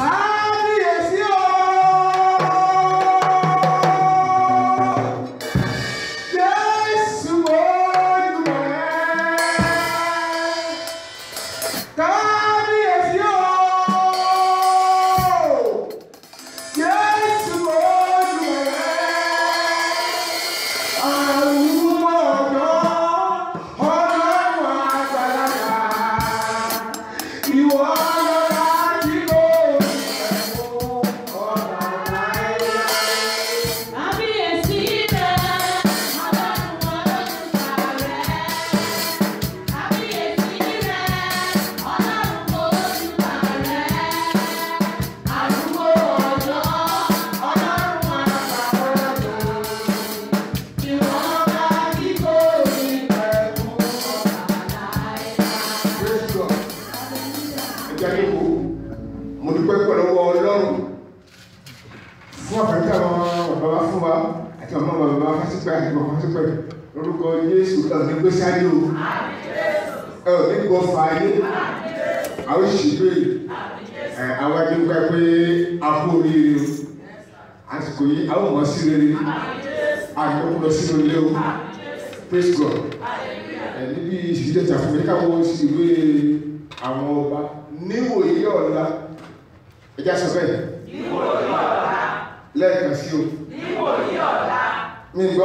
kábíyèsí o. Jésù Olùwẹ̀. Kábíyèsí o. Jésù Olùwẹ̀. Àrùn ọ̀dọ́, ọlọ́run àgbàlagbà. Ìwọ lọ́la tí kò ní ẹ̀kọ́ ọ̀la láéláé. Kábíyèsí rẹ̀, ọlọ́run olódùmarè. Kábíyèsí rẹ̀, ọlọ́run olódùmarè. Àrùkò ọ̀dọ́, ọlọ́run àgbàlagbà. Ìwọ ọba tí kò ní pẹ̀kun ọ̀la láéláé. Praise God. Ẹ jẹ́ kí n kú. Mo dúpẹ́ pẹ̀lú ọwọ́ Ọlọ́run fún àfẹ́tí àwọn bàbá wa fún wa àti àwọn bàbá wa fásitì àti bàbá fásitì lórúkọ Jésù ẹ ò ní gbé sáyé o. Ẹ ò ní gbọ́ fa ayé. Àwọn ìṣèlú yìí ẹ àwọn ẹni gbà pé a kú oríire o. Àsìkò yìí àwọn ọmọ sí rere. Àjọkú lọ sínú ilé o. Praise God ẹ níbi ìṣèjọba ìtàkùn yìí káwọn sì wé àwọn ọba níwòye ọ̀la ẹja sọ bẹ́ẹ̀ lẹ́ẹ̀kan sí o mi gbọ́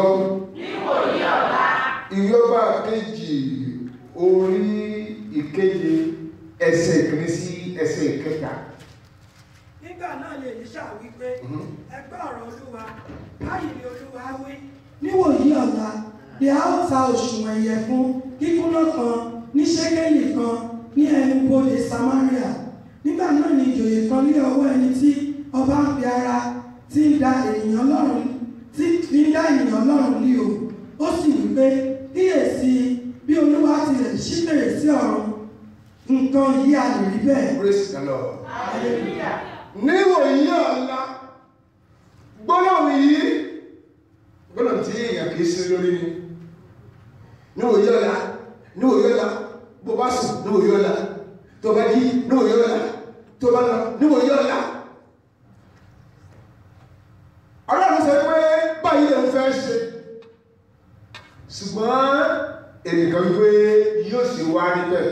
ìyọba kejì orí ìkeje ẹsẹ̀ ìkíní sí ẹsẹ̀ ìkẹta nígbà náà lè ní ṣàwípé ẹgbẹ́ ọ̀rọ̀ olúwa báyìí ni olúwa wí. níwòyí ọ̀la ni a ó ta òṣùwọ̀n ìyẹ̀fun kíkúnná kan ní ṣẹ́kẹ́lì kan ní ẹnu bodè samaria nígbà náà ni ìjòyè kan lé ọwọ́ ẹni tí ọba ń fi ara tí ń da ènìyàn lọ́rùn tí fi ń dá ènìyàn lọ́rùn ní o ó sì wí pé kíyèsí bí olúwa tilẹ̀ ṣí fèrèsé ọ̀run nǹkan yìí a lè rí bẹ́ẹ̀. praise the lord níwòye ọ̀la gbólóhùn yìí gbólóhùn tí èèyàn kìí sí lórí ni níwòye ọ̀la níwòye ọ̀la bó bá sùn níwòye ọ̀la tó bá jí níwòye ọ̀la tó bá lọ níwòye ọ̀la ọlọ́run sọ pé báyìí lè ń fẹ́ ṣe ṣùgbọ́n ènìyàn wípé yóò sì wá níbẹ̀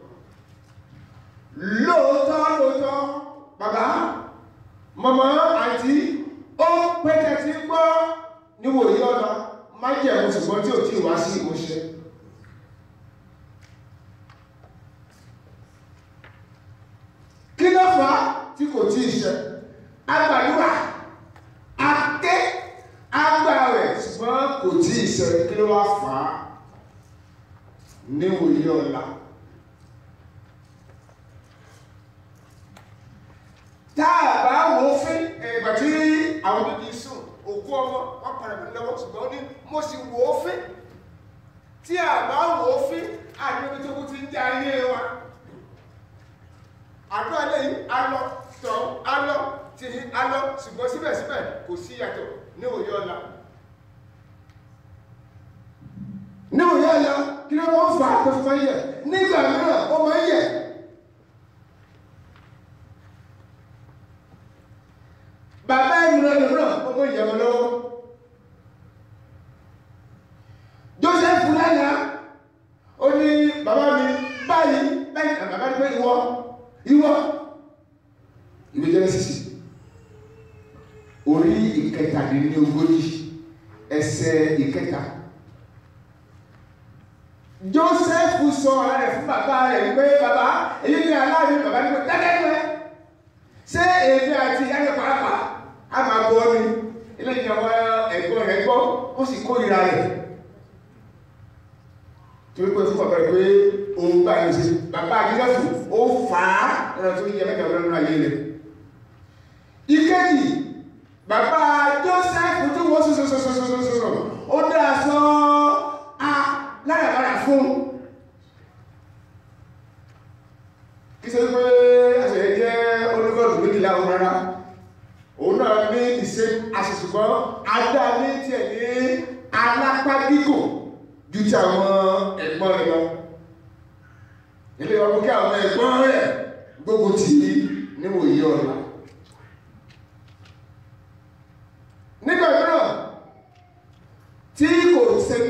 lóòótọ́ lóòótọ́ bàbá màmá àti ó pẹ́tẹ́ tí gbọ́ níwòye ọ̀la má jẹ̀mú ṣùgbọ́n tí ò tí wá sí ìmúṣẹ kí ló fà á tí kò tí ì ṣẹ agbàdúrà aké agbàwẹ̀ ṣùgbọ́n kò tí ì ṣẹ kí ló wá fà á níwòye ọ̀la tá a bá wò ó fín ìgbà tí àwọn tó ti sùn òkú ọmọ wọn padà bí lọ́wọ́ ṣùgbọ́n ó ní mo sì wò ó fín tí a bá wò ó fín àdúgbò tó kú ti ń jẹ ayé wa àdúrà lẹ́yìn alọ tọ̀ alọ tìhín alọ ṣùgbọ́n síbẹ̀síbẹ̀ kò sí yàtọ̀ ní òye ọ̀la ní òye ọ̀la kí ló wọ́n fà á tó fi máa ń yẹ nígbà mìíràn ó máa ń yẹ bàbá ìmúra lòmúra ọmọ ìyàwó lọ́wọ́ Joseph lánàá ó ní bàbá mi báyìí báyìí àbàbá ní pé ìwọ ìwọ ìwé Genesis orí ìkẹtàdínlógójì ẹsẹ̀ ìkẹta Joseph sọ ọ̀rọ̀ rẹ̀ fún bàbá rẹ̀ pé bàbá èyí ni aláàrin bàbá ní pé dákẹ́ ní ẹ ṣé èmi àti ìyá yẹn pàápàá a máa gbọ́ ni ilé ìjọba ẹ̀gbọ́n rẹ̀ gbọ́ ó sì kórìíra rẹ̀ torí pé fún bàbá rẹ̀ pé òun bá yẹn ṣe bàbá àjílẹ̀fù ó fà á lọ́nà tó yẹ mẹ́ta lọ́nà ayé rẹ̀ ìkejì bàbá Joseph tí wọ́n sọ̀sọ̀sọ̀sọ̀sọ̀sọ̀ ó dá aṣọ a lárabàrà fún kí sọ pé àṣẹ jẹ́ olùkọ́dù méjìlá ohun rárá òun náà ní ìṣe àṣìṣùgbọ́n adá ní tiẹ̀ ní alápá gígùn ju ti àwọn ẹ̀gbọ́n rẹ̀ lọ ilé ọdún kí àwọn ẹ̀gbọ́n rẹ̀ gbogbo tì í níwòye ọ̀la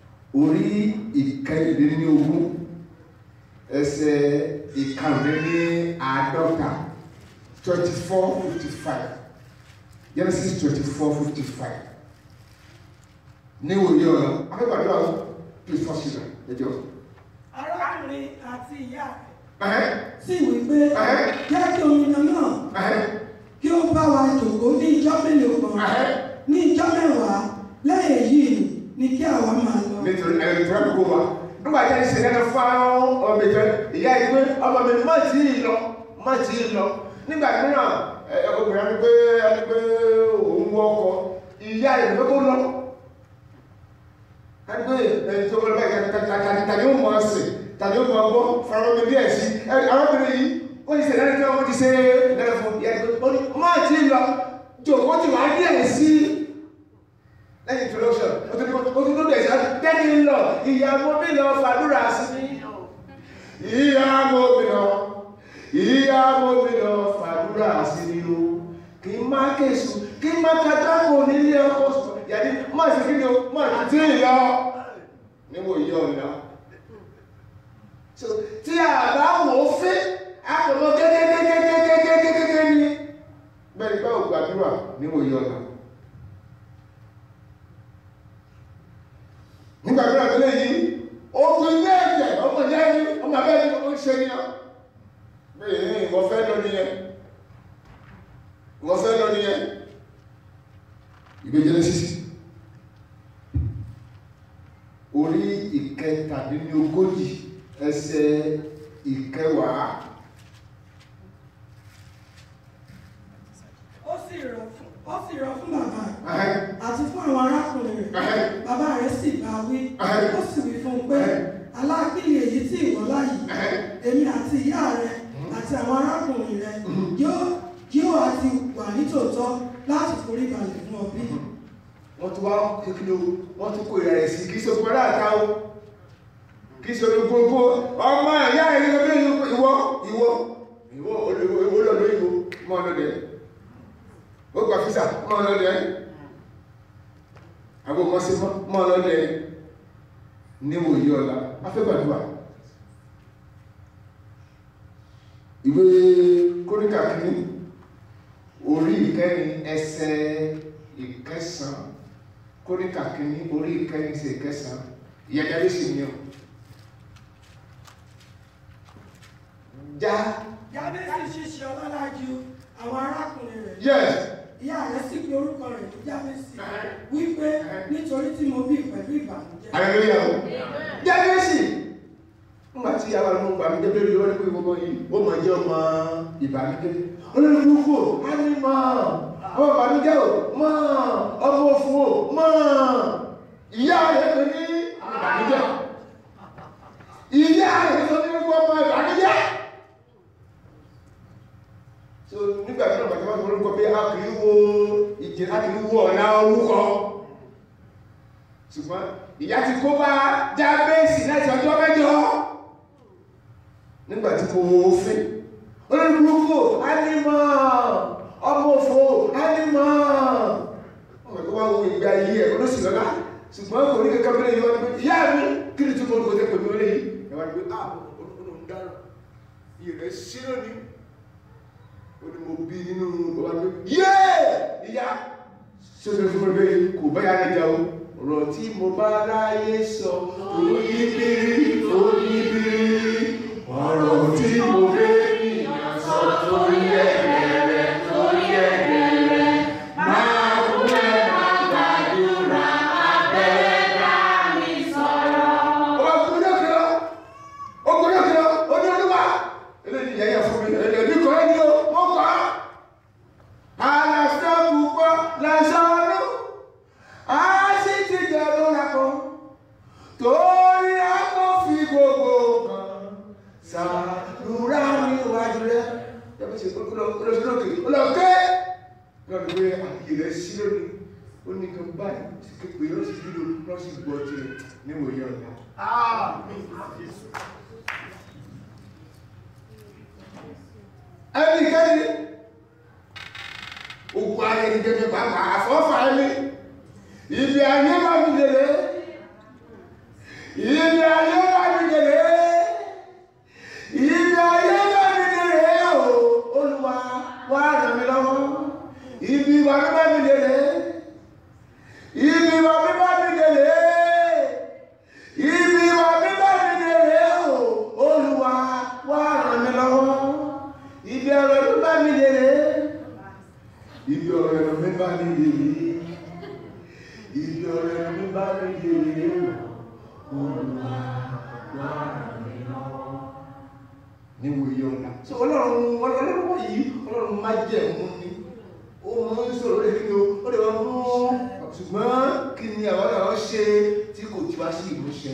orí ìkẹrìndínlógún ẹsẹ̀ ìkàrúndínláàádọ́ta twenty four fifty five Genesis twenty four fifty five ní òye ọ̀la akẹ́kọ̀ọ́ àdúrà please first children ẹjọ́. arákùnrin àti ìyá rẹ̀ Ẹ̀hẹ́, sì wí pé Ẹ̀hẹ́. jẹ́ kí omidan náà ẹ̀hẹ́, kí ó bá wa jòkó ní ijọ́ mélòó kan ẹ̀hẹ́. ní ijọ́ mẹ́wàá lẹ́yìn èyí ni kí àwa máa lọ. nítorí ẹni tó rẹ̀ kó wa nígbà tí a ṣe lẹ́nu fáwọn ọmọ ìfẹ́ ìyá yìí pé ọmọ mi má tí ì lọ má tí ì lọ nígbà mìíràn ẹ, obìnrin ẹni pé ẹni pé òun wọ ọkọ ìyá yìí ló kó lọ ẹni pé ẹni tó lọ báyìí tàbí tàbí ó mọ ọsẹ tàbí ó mọ ọgbọ fara mi díẹ̀ sí ẹ, arábìnrin yìí ó ti ṣe lẹ́nu tí wọ́n ti ṣe lẹ́nu fún ìyá yìí pé ó ní má tí ì lọ jòkó ti wá díẹ̀ sí lẹ́yìn introduction o tún o tún lóde ẹ̀sán tẹ́lẹ̀ ń lọ ìyàwó mi lọ fàdúrà sí mi. ìyàwó mi lọ ìyàwó mi lọ fàdúrà sí mi o kì í má kéṣù kì í má kájákò nílé ọkọ sùn yàtí má sì kí ni o má ti tí ì lọ níwò yí ọ̀nà. So, tí a bá wò ó fẹ́ àpòmọ́ kékékékékékékékéké ni bẹ́ẹ̀ ni báwo gbàdúrà níwò yí ọ̀nà. nígbà tó rẹ̀ léyìí ogun ilé ẹ̀jẹ̀ ọmọ ìyá ẹni ọmọ abẹ́ ẹni ó ń ṣe ní ọ bẹ́ẹ̀ ní ìwọ fẹ́ lọ nìyẹn ìwọ fẹ́ lọ nìyẹn ìwé Genesis orí ìkẹtàdínlógójì ẹsẹ̀ ìkẹwàá ó sì rọ̀ fún ó sì rọ̀ fún bàbá rẹ̀ Ahẹ́, àti fún àwọn arákùnrin rẹ̀ ahẹ́, bàbá rẹ̀ sì bá wí Ahẹ́. ó sì wí fún un pé aláàbílì èyí tí ìwọ láyìí ahẹ́. èmi àti ìyá rẹ̀ àti àwọn arákùnrin rẹ̀ yóò yóò àti wà nítòótọ́ láti forí balẹ̀ fún ọ bí. wọ́n tún wá kékeré o wọ́n tún kó ìrẹ̀ sí kìí ṣe gbọ́dá àtà o kìí ṣe gbogbo ọmọ ìyá ẹ̀ nígbà bí ìwọ ìwọ ìwọ olóòlò ìwọ mọ́ ọlọ́dẹ ó gbà físà mọ́ ọlọ́dẹ àwọn ọmọ sí mọ́ ọlọ́dẹ níwò yí ọ̀la afẹ́gbàdúrà ìwé kóríkà kìíní orí ìkẹrin ẹsẹ̀ ìkẹsàn kóríkà kìíní orí ìkẹrin sí ìkẹsàn ìyẹ̀dẹ̀rí sì ní ọ já jábẹ́sì ṣíṣe ọlọ́lá ju àwọn arákùnrin rẹ̀ yes ìyá rẹ̀ sì pe orúkọ rẹ̀ ní jábẹ́sì wípé nítorí tí mo bí pẹ̀lú ìbànújẹ́. aleluya o jábẹ́sì nígbà tí àwọn ọmọ ìgbà mi débé rí wọ́n pé gbogbo yìí ó mọ̀ jẹ́ ọmọ ìbànújẹ́ olórí kúkú á ní mọ́ ọmọ ìbànújẹ́ o mọ́ ọmọ òfin o mọ́ ìyá rẹ̀ pé ní ìbànújẹ́ ìyá rẹ̀ tó ní gbogbo ọmọ ìbànújẹ́ so nígbà tí wọ́n bàtí wọ́n tó lórúkọ pé a kì í wo ìjẹ́ a kì í wo ọ̀nà orúkọ ṣùgbọ́n ìyá ti kó bá jábẹ́sì láti ọjọ́ mẹ́jọ nígbàtí kò fẹ́ olóògbò ánímọ̀ ọmọ òfò ánímọ̀ ọmọ tó wá wo ìgbé ayé ẹ̀ olóṣì lọ́lá ṣùgbọ́n kò ní kankan mẹ́lẹ̀ yíwá ní pé ìyá mi kí ni tí mo kò tẹ́ pẹ̀lú olè yìí ẹwà ní pé ah olóògbò ń dára iye rẹ̀ sí lónìí ó ní mo bí nínú ọba pé yéè ìyá ṣé o fẹ́ fún mi pé kò bá yára jà o ọ̀rọ̀ tí mo bá ráyé sọ oníbírí oníbírí ọ̀rọ̀ tí mo fẹ́ ènìyàn sọ torí ẹ̀rẹ̀ torí ẹ̀rẹ̀ máa kú ẹ̀ máa gbàdúrà abẹ́rẹ́ dání sọ̀rọ̀. ọba kúrò lókèrè ó kúrò lókèrè ó ní olúwa eléyìí yẹ̀yẹ̀ fún mi ẹ̀ẹ́dì kọ́ ẹni o wọ́n kọ́ àlàáfíà púpọ̀ lẹ́sọ̀ ọdún a sì ti jẹ lóra kan torí a kò fi gbogbo pé àyè rẹ̀ sí lónìí ó ní kan báyìí sí képe ó sì dúró lọ́ sí gbọ́ tirẹ̀ níwòye ọ̀la. ẹnikẹ́ni ogun ayé ni gẹ́gẹ́ pàápàá àfọ́fà ẹni ibi ayé bá mi lèrè ibi ayé bá mi lèrè ibi ayé bá mi lèrè o olúwa wá ràn mí lọ́wọ́ ibi ìwà mi bá mi lèrè ibi ìwà mi bá mi lèrè ibi ìwà mi bá mi lèrè o olúwa wá ràn mí lọ́wọ́ ibi ọ̀rọ̀ mi bá mi lèrè ibi ọ̀rọ̀ mi bá mi lèrè ibi ọ̀rọ̀ mi bá mi lèrè o olúwa wá ràn mí lọ́wọ́ níwò iye ọ̀la. so ọlọ́run ọlọ́run wọ̀nyí ọlọ́run má jẹ́ mú ni ó mọ ń sọ̀rọ̀ lé kí o ó lè wọ́n mú ṣùgbọ́n kí ni àwọn náà ṣe tí kò tí wá sí ìmúṣẹ.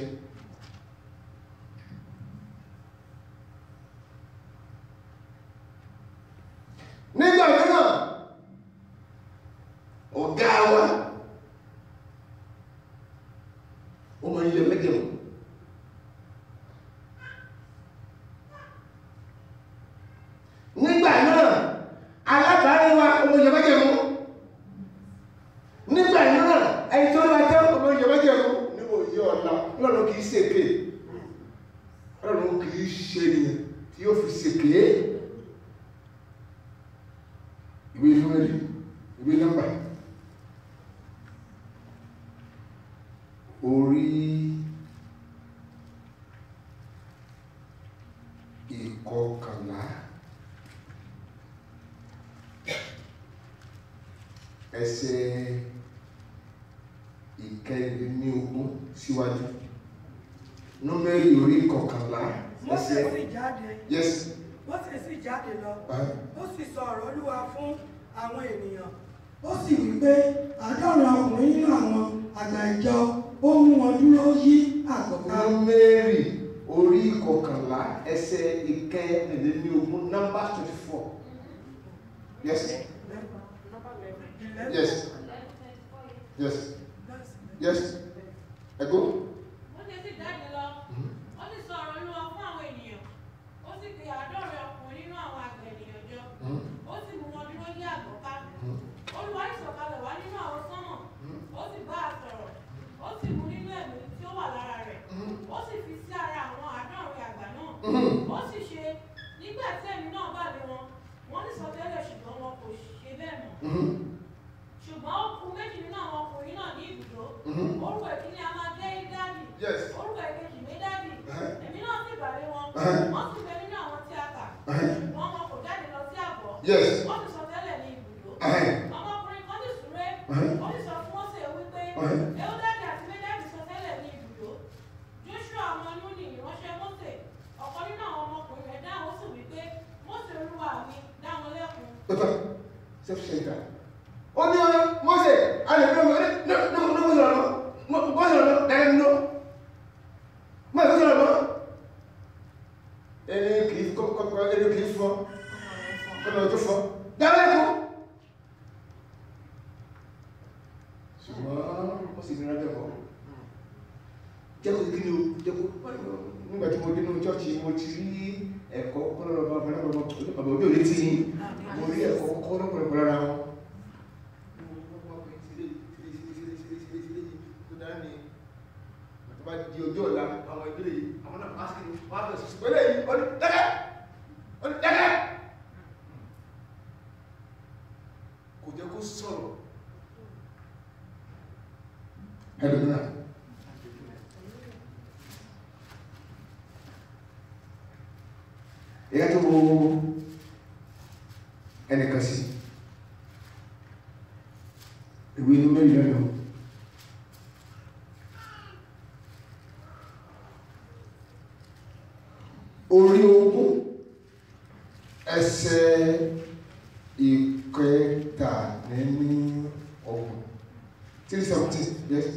nígbà mìíràn ọ̀gá wa ó mọ ilé mẹ́jẹ̀mú. nígbà náà alábàárín wa ọmọ ìyẹ̀mẹ́jẹ̀ mú nígbà náà ẹni tó wá jẹ́ ọmọ ìyẹ̀mẹ́jẹ̀ mú níwò yí ọ̀la lọ́nà kìí ṣèké lọ́nà kìí ṣe ènìyàn tí yóò fi ṣèké ìwé númẹ́rì ìwé nọ́mbà orí ìkọkànlá ẹsẹ̀ ìkẹrìndínlógún síwájú númẹ́rì orí ìkọkànlá Mósè ẹsẹ̀ sì jáde yes Mósè sì jáde lọ ah, ó sì sọ ọ̀rọ̀ olúwa fún àwọn ènìyàn ó sì wí pé àádọ́rin ọkùnrin nínú àwọn àgbà ìjọ ó mú wọn dúró yí àgọ́ ká númẹ́rì orí ìkọkànlá ẹsẹ̀ ìkẹrìndínlógún nọ́mbà twenty four yes yes yes yes ẹ̀gbọ́n. Ó ṣe sì jáde lọ. Ó sì sọ ọ̀rọ̀ Olúwa fún àwọn ènìyàn. Ó sì pe àádọ́rin ọkùnrin nínú àwọn àgbẹ̀ ènìyàn jọ. Ó sì mú wọn dúró ní àgọ́ ká. Olúwa sì sọ̀kalẹ̀ wá nínú àwọn sánmọ̀. Ó sì bá a sọ̀rọ̀. Ó sì mú nínú ẹ̀mí tí ó wà lára rẹ̀. Ó sì fi sí ara àwọn àádọ́rin àgbà náà. Ó sì ṣe nígbà tí ẹ̀mí náà bà lé wọn. Wọ́n ní sọtẹ́lẹ̀ ṣùgbọ́n wọn kò ṣe bẹ́ẹ̀ mọ́. Ṣùgbọ́n ó kù méjì nínú àwọn ọkùnrin náà ní ibùdó. Orúkọ ìkíní a máa jẹ́ Ídádì. Yes. Orúkọ ìkejì Médádì. Uh-huh. Èmi náà sì bà lé wọn. Uh-huh. Wọ́n sì bẹ nínú àwọn tí a kà. Uh-huh. Ṣùgbọ́n wọn kò jáde lọ sí àgọ́. Yes. Wọ́n sì sọ tẹ́lẹ̀ ní ibùdó. Uh-huh. Ọmọkùnrin kan sì súré. Uh-huh. Ó sì sọ fún Mósè wípé Uh-huh. Eúdádì àti Médádì sọ tẹ́lẹ̀ ní ibùdó. Joshua ọmọ Núnì ìránṣẹ́ Mósè. Ọ̀kan nínú àwọn ọmọkùnrin rẹ̀ dáhùn ó sì wípé Mósè olúwa mi dá wọn lẹ́kun. Doctor, self-centered. Ó ní ọ̀rọ̀ Mọ́sẹ̀, a lè fi ọmọ ní ní ní ní Mọ́sẹ̀ lọ́nà, Mọ́sẹ̀ lọ́nà, dáná nínú. Mọ́sẹ̀ lọ́nà lọ́nà. Ẹni kìí kọ́kọ́ ẹni kìí fọ́, kọ́nà tó fọ́. Dáná ẹ̀kọ́. Ṣùgbọ́n ó sì nira jẹ́ kọ́. Jẹ́ kó kí ni o, jẹ́ kó nígbà tí mo dé nínú chọ́ọ̀chì mo ti rí ẹ̀kọ́ kọ́nà lọ́ba ọ̀pọ̀lọpọ̀ bàbá òbí òní tí yín mo rí ẹ̀kọ́ kọ́ lọ́pọ̀lọpọ̀ lára wọn. bá di ojú ọ̀la àwọn ìbílẹ̀ yìí àwọn náà máa ń wá bẹ̀rẹ̀ sí pẹ̀lẹ́ yìí ó ní dẹ́gẹ́ ó ní dẹ́gẹ́ kò jẹ́ kó sọ̀rọ̀ ẹlòmíràn ìyá tó wo ẹnìkan sí ìwé inú mẹ́rin lẹ́nu orí ogún ẹsẹ̀ ìkẹtàléní ọgbọ̀n three seventeen yes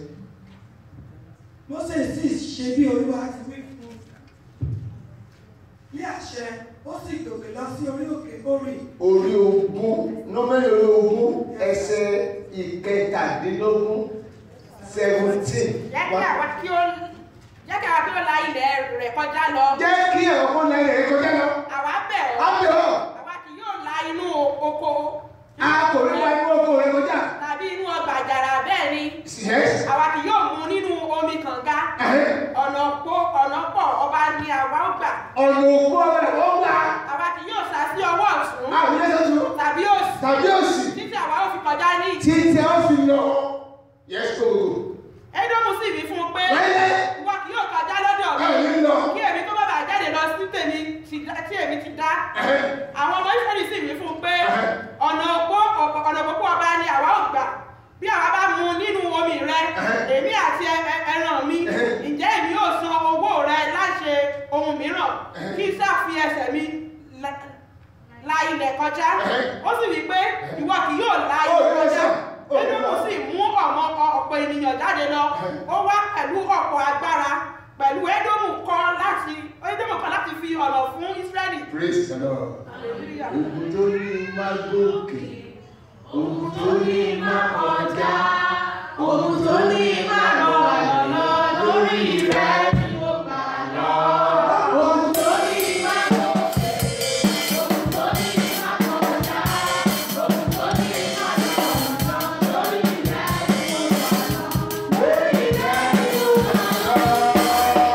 Mósè sì ṣe bí olúwa ti wí fún un. Bí àṣẹ ó sì gòkè lọ sí orí òkè orí orí ogún nọ́mẹ́rì orí ogún ẹsẹ̀ ìkẹtàdínlógún seventeen. jẹ́ kí àwa kí ó jẹ́ kí àwa kí ó la ilẹ̀ rẹ̀ kọjá lọ jẹ́ kí ẹ̀rọ kan lẹ́yìn rẹ̀ kọjá lọ. àwa bẹ̀ á ọ́ bẹ̀ ọ́ àwa kì yóò la inú oko a kò rí wá inú oko rẹ̀ kọjá. tàbí inú ọgbà àjàrà bẹ́ẹ̀ ni yes. àwa kì yóò mu nínú omi kànga ẹ̀hẹ́. ọ̀nà pọ̀ ọ̀nà pọ̀ ọba ni àwa ó gbà ọ̀nà òkú ọ̀bẹ ó gbà. àwa kì yóò sá sí ọwọ́ ọ̀tún àwọn ilé tuntun tàbí òsì tàbí òsì títí àwa ó fi kọjá ní tí tí a fi lọ. yes go go. Édómù sì wí fún un pé láyé ìwọ kì yóò kọjá lọ́dọ̀ mi báwo ni lọ. kí èmi tó bá bàa jáde lọ sí tèmi ti dá- tí èmi ti dá ẹ̀hẹ́. àwọn ọmọ Ísírẹ́lì sì wí fún un pé Ẹ̀hẹ́. ọ̀nà òpó ọ̀nà òpópó ọba ni àwa ò gbà bí àwa bá mu nínú omi rẹ Ẹ̀hẹ́. èmi àti ẹ- ẹ- ẹran mi Ẹ̀hẹ́. ǹjẹ́ èmi yóò san owó rẹ láṣẹ ohun mìíràn Ẹ̀hẹ́. kí sáà fi ẹsẹ̀ mi la- la ilẹ̀ kọjá Ẹ̀hẹ́. ó sì wí pé ìwọ kì yóò la Ó ilẹ̀ ní kọjá ẹsẹ̀. Ó ní Édómù ẹsẹ̀. sì mú ọmọ ọ̀pọ̀ ènìyàn jáde lọ Ẹ̀hẹ́. ó wá pẹ̀lú ọ̀pọ̀ agbára pẹ̀lú Édómù kọ́ láti Édómù kọ́ láti fi ọ̀nà fún Ísírẹ́lì praise the lord. Hallelujah. ogun tó ní má gòkè ogun tó ní má kọjá Ohun tó ní máa lọ ọ̀nà lórí rẹ̀ ni mo gbà lọ. Ohun tó ní máa gòkè, ohun tó ní máa kọjá, ohun tó ní máa lọ ọ̀nà lórí rẹ̀ ni mo gbà lọ. Lórí rẹ̀ ni mo gbà lọ.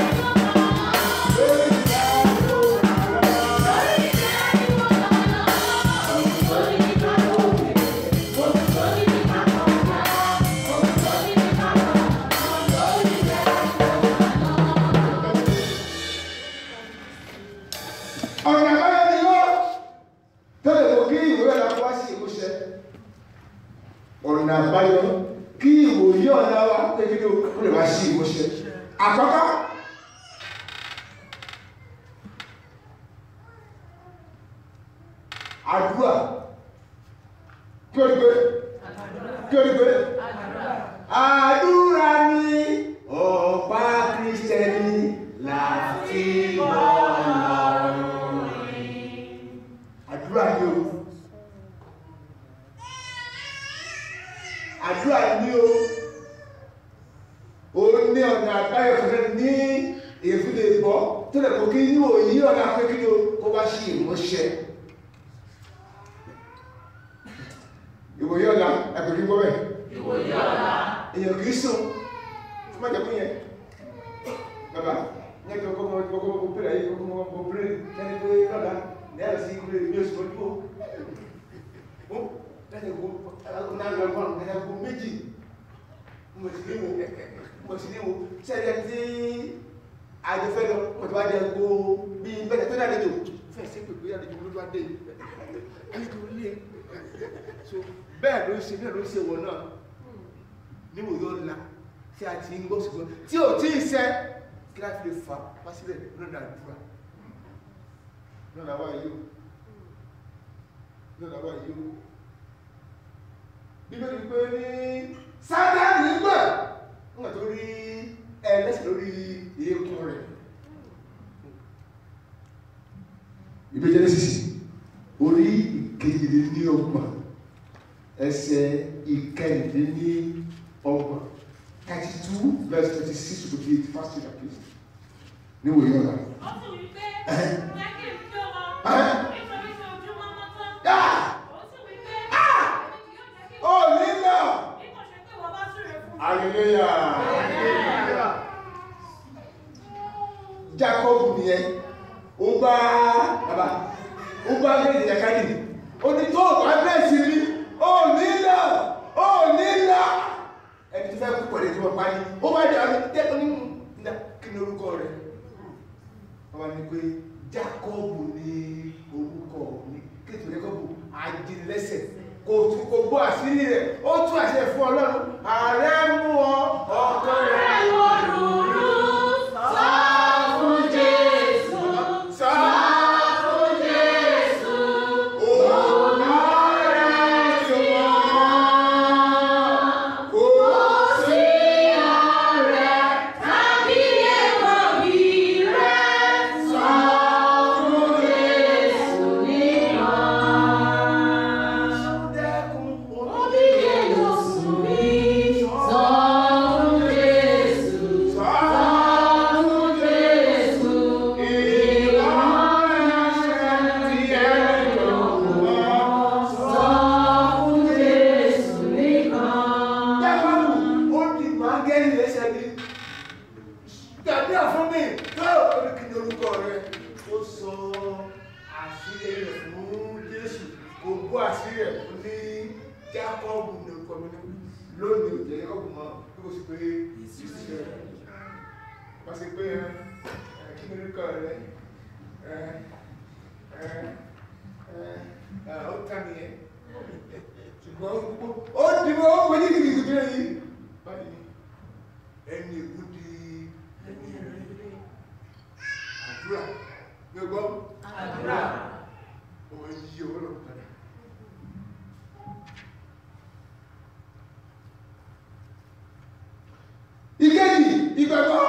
Lórí rẹ̀ ni mo gbà lọ. Ohun tó ní máa gòkè, ohun tó ní máa kọjá, ohun tó ní máa lọ ọ̀nà lórí rẹ̀ ni mo gbà lọ. ọ̀nà àbáyọ ni ó tẹ́lẹ̀ kò kí ìwé ọ̀la wá sí ìmúṣẹ ọ̀nà àbáyọ kí ìwòye ọ̀la wa kékeré ó lè wá sí ìmúṣẹ àkọ́kọ́ àdúrà kí o gbé kí o gbé àdúrà ni ọ̀pá kristẹni láti bọ́ lọ́rùn àdúrà ni o àdúrà ni o o ní ọ̀nà àbáyọ kankan ní èfúlé gbọ́ tó lè kó kí ní òyí ọ̀nà akékeré o kó wá sí ìmúṣẹ ìwòye ọ̀la ẹ̀kọ́ kí gbọ́ bẹ́ẹ̀ Ìwòye ọ̀la. èèyàn kìí sùn fún mẹ́jọ fún yẹn bàbá ní ẹgbẹ́ ọkọ̀ ọmọ ọkọ̀ ọmọ pẹ̀lú ayé ọkọ̀ ọmọ ọmọ pẹ̀lú ẹni pé lọ́la ní ẹ̀rọ sí ìkúrẹ́ ní oṣù ọdún ó láti ẹ̀kọ́ ọ̀nà àgbẹ̀ ọgbọ̀n ẹ̀ka ẹ̀kọ́ méjì mo sì ní wo mo sì ní wo sẹ́yìn tí àjọfẹ́ lọ mo ti wá jẹ ẹ̀kọ́ bí bẹ́ẹ̀ tó dálejò fẹ́ sí pèpè àlejò ló wá dé àlejò lé so bẹ́ẹ̀ ló ń ṣe bẹ́ẹ̀ ló ń ṣe wọ̀ náà níwò yóò la tí a ti ń gbọ́ ṣùgbọ́n tí ò tí ì sẹ́ kí láti lè fa wá sílẹ̀ lọ́nà àdúrà lọ́nà wá yóò lọ́nà wá yóò bíbélì pé ní sátánì gbà nígbà tó rí ẹlẹ́sìn lórí eékún rẹ̀ ìwé Jẹ́nẹ́sísì orí ìkejìlélọ́gbọ̀n ẹsẹ̀ ìkẹrìndínlọ́gbọ̀n thirty two verse twenty six to twenty eight fast read please níwò yóò rà. Ó sì wí pé, Ẹ̀hẹ́. jẹ́ kí n kí ọ lọ, Ẹ̀hẹ́. nítorí tí ojúmọ́ mọ́ tán. Ah! Ó sì wí pé, èmi kì yóò jẹ́ kí ó nílò. bí kò ṣe pé wọ́n bá súre fún mi. hallelujah. Jacob nìyẹn ó bá bàbá ó bá gbé ìjàkadì ó ní tó bá bẹ́ẹ̀ sí mi ó nílò ó nílò ẹni tó fẹ́ kú pẹ̀lú ìjọba parí ó bá jà ní tẹ́kọ̀ ní ìdá kí ni orúkọ rẹ̀ wọ́n ní pé Jacob ní orúkọ mi kí ètò Jacob ajínlẹ́sẹ̀ kò tún kò gbọ́ àṣírí rẹ̀ ó tún àṣẹ fún Ọlọ́run ààrẹ mú ọ ọkọ rẹ̀ sọ fún Jésù sọ fún Jésù òun ọ̀rẹ́ tí wọ́n kò sí Tàbí èèwọ̀ bí rẹ̀ sọ fún Jésù. áńgẹ́lì lẹ́sẹ̀ ní tàbí àfún mi tó oríkìní orúkọ rẹ ó sọ àṣírí rẹ̀ fún Jésù kò gbọ́ àṣírí rẹ̀ fún ní Jákọ́bù ní orúkọ mi lónìí òjẹ́ Jákọ́bù mọ́ bí kò sí pé ìṣiṣẹ́ rẹ̀ wọ́n sì pé ẹ kí ni orúkọ rẹ ẹ ẹ ẹ ó tán nìyẹn ṣùgbọ́n ó dìbò ó wọlé kìkì kìkì yìí báyìí ẹni èkú di àdúrà gbogbo Àdúrà. ọmọ yìí owó lọ padà ìkejì ìgbàgbọ́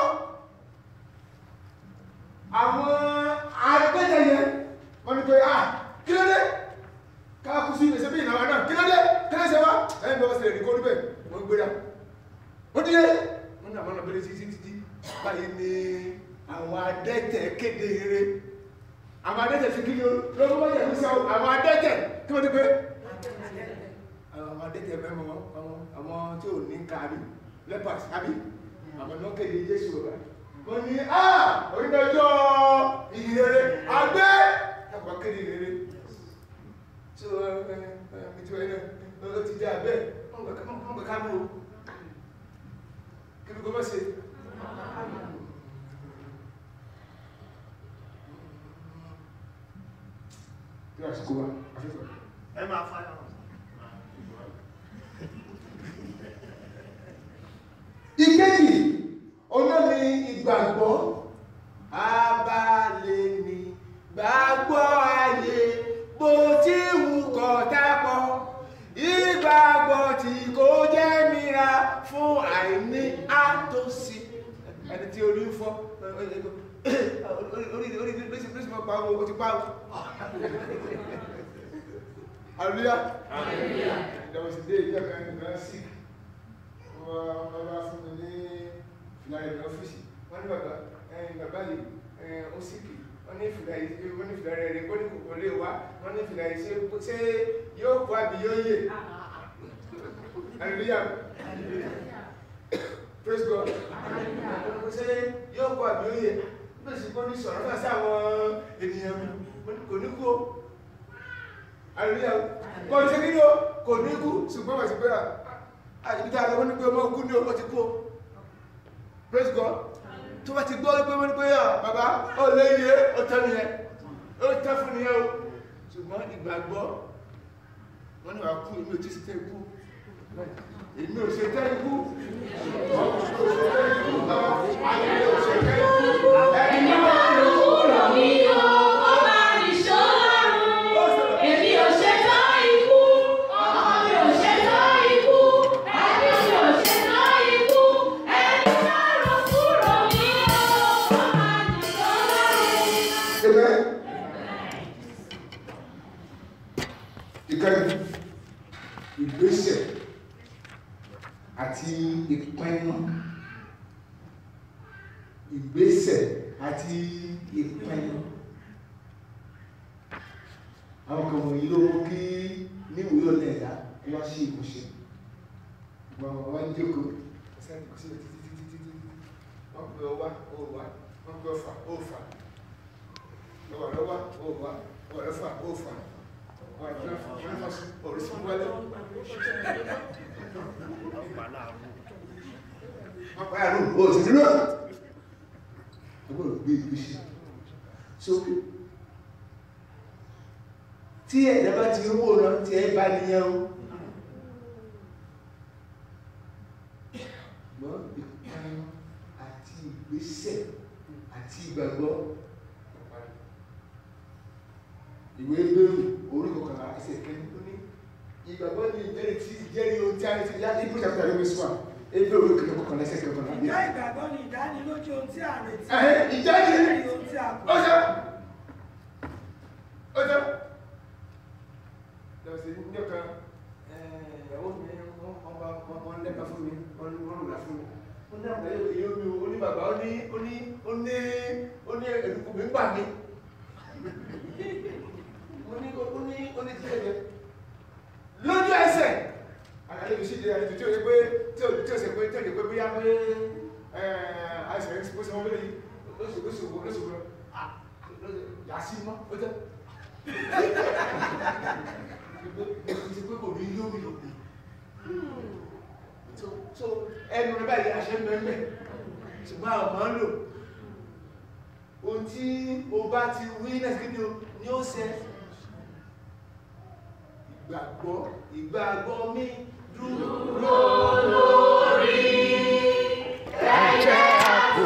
àwọn agbẹ́jẹyẹ wọ́n ní pé ah kí ló dé káàkù sí ìgbésẹ̀ bí ìlànà náà kí ló dé kí ló ṣe wá ẹ̀yìn bọ́ sí ẹ̀rí kó níbẹ̀ wọ́n gbéra ó díye wọ́n ní àwọn ọ̀nà bẹ̀rẹ̀ títí títí báyìí ni àwọn adẹ́tẹ̀ kéde eré àwọn adẹ́tẹ̀ fi kí ni ó lọ́wọ́ wọ́n yẹ̀ fúnṣẹ́ àwọn adẹ́tẹ̀ kí wọ́n ti pé àwọn adẹ́tẹ̀ mẹ́mọ́ àwọn tí ò ní kárí lepers àbí àwọn náà kéde Jésù rẹ̀ wọ́n ní à onídàájọ́ ìrere àgbẹ̀ ẹ̀kọ́ kéde ìrere tí ó ẹ̀ ẹ̀ mi tí ó ẹ̀ ẹ̀ ti jẹ́ abẹ́ wọ́n gbẹ̀ ká mú o kí ló gbọ́ sí kí ló àsìkò wa afẹ́fẹ́ ẹ máa fáyà wọn. ìkejì olómi ìgbàgbọ́ abalẹ̀ ni gbàgbọ́ ayé bó ti wù kọ́ tápọ̀ ìgbàgbọ́ tí kò jẹ́ mìíràn fún àìní àtòsí ẹni tí orí ń fọ́ orí orí orí lóṣì lóṣì mọ́ pa owó ti pa owó hallelujah hallelujah there was a day ìjọ kan ní bẹ́ẹ̀ sick wọ́n bá fún mi ní fìlà rẹ̀ ní ọ́fíìsì wọ́n ní bàbá ẹ̀yìn bàbá yìí ó síkì wọ́n ní fìlà yìí wọ́n ní fìlà rẹ̀ rẹ̀ kó ní kòkó lè wá wọ́n ní fìlà yìí ṣe ṣé yóò kó àbí yóò yè hallelujah praise God ṣé yóò kó àbí yóò yè bẹ́ẹ̀ sì kó ní sọ̀rọ̀ náà sí àwọn ènìyàn mi kò ní kú o hallelujah kò ní kí ni o kò ní kú ṣùgbọ́n wà sí pé àìbíta àwọn ní pé ọmọ kú ní ọmọ ti kú praise God tó bá ti gbọ́ pé wọ́n ní pé yà bàbá ó lé iye ó tẹ́ nìyẹn ó tẹ́ fún nìyẹn o ṣùgbọ́n ìgbàgbọ́ wọ́n ní wà kú èmi ò tí sì tẹ́ ikú èmi ò ṣe tẹ́ ikú èmi ò ṣe tẹ́ ikú ẹni máa ń lò kúrò mí o, ó máa nìṣó lọ́rùn. Èmi ò ṣetán ikú, ọmọ mi ò ṣetán ikú, ẹbí mi ò ṣetán ikú, ẹni lọ́rùn kúrò mí o, ó máa nìṣó lọ́rùn. Amen. Ìkẹyìn ìgbésẹ̀ àti ìpinnu ìgbésẹ̀ àti ìpinnu àwọn kan wọ̀nyí ló mú kí níwòye ọ̀nà ẹ̀dá kí wọ́n ṣe ìmúṣẹ wọ́n wọ́n jókòó sẹ́ni kò sílẹ̀ títí títí títí wọ́n pe ọwá ó wá wọ́n pe ọfà ó fà lọ́wọ́ lọ́wọ́ ó wá lọ́wọ́ lọ́fà ó fà wọ́n pe ọfà wọ́n fà sí orísun wálé wọ́n pa àrùn ó sì dúró ọgbọ́n gbé ìgbésẹ̀ sókè tí ẹ̀dá bá ti rówó lọ tí ẹ bá níyàn ó ṣùgbọ́n ìpinnu àti ìgbésẹ̀ àti ìgbàgbọ́ ìwé bẹ́rù orí kọkànlá ẹsẹ̀ kẹ́ni tó ní ìgbàgbọ́ ní ìjẹ́rìí tí ìjẹ́rìí ohun tí a rí ti yá ibú ìjàpá ìwé sùn à ebe orí kìlọ̀ kọkànlá ẹsẹ̀ kọkànlá ní. Ìjẹ́ ìgbàgbọ́ ni ìdánilójú ohun tí a retí. Ẹ̀hẹ́, ìjẹ́rìí Ìjẹ́rìí ohun tí a kò. ó jẹ́ ó jẹ́ lọ sí ní ọ̀kan ìyàwó mi wọ́n bá wọ́n lẹ́ka fún mi wọ́n rúra fún mi ó ní àgbáyé èyí omi ó ní bàbá ó ní ó ní ó ní ó ní ẹ̀dùkú mi gbà mí ó ní ó ní ó ní tí ẹ̀jẹ̀ lójú ẹsẹ̀ àlàyé mi sì di àlejò tí ó yẹ pé tí ó tí ó ṣe pé tí ó yẹ pé bóyá dé àìsàn ẹ̀sìn bó ṣe wọ́n bẹ̀rẹ̀ lóṣù lóṣù lóṣù yàsí mọ́ ó tẹ́ ti pé kò ní yóò yóò so so ẹnu rẹ báyìí àṣẹ mẹ́mẹ́ ṣùgbọ́n àwọn máa ń lò ohun tí o bá ti wí nẹ́sìkí ni ó ṣe ìgbàgbọ́ ìgbàgbọ́ mi dúró lórí ẹ̀jẹ̀ àpò.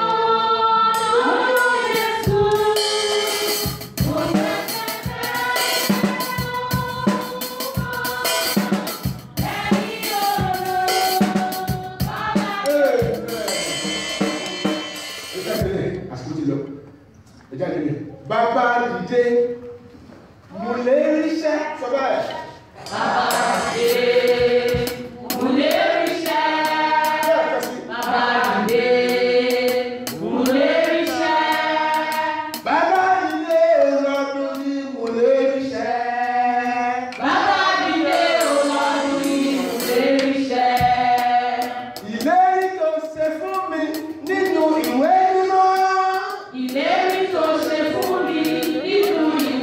Bàbá dìde, mo lè ríṣẹ́ sọ bẹ́ẹ̀. Bàbá dìde, mo lè ríṣẹ́. Bẹ́ẹ̀ kẹ́sì. Bàbá dìde, mo lè ríṣẹ́. Bàbá ilé ọlọ́dún ní mo lè ríṣẹ́. Bàbá dìde, ọlọ́run ni mo lè ríṣẹ́. Ìlérí tó ṣe fún mi nínú ìwé mímọ́. Ìlérí tó ṣe fún mi nínú ìwé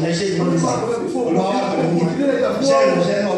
ẹ ṣe ìgbọ́n mi sá olúwa wà pẹ̀lú yín iṣẹ́ ìránṣẹ́ náà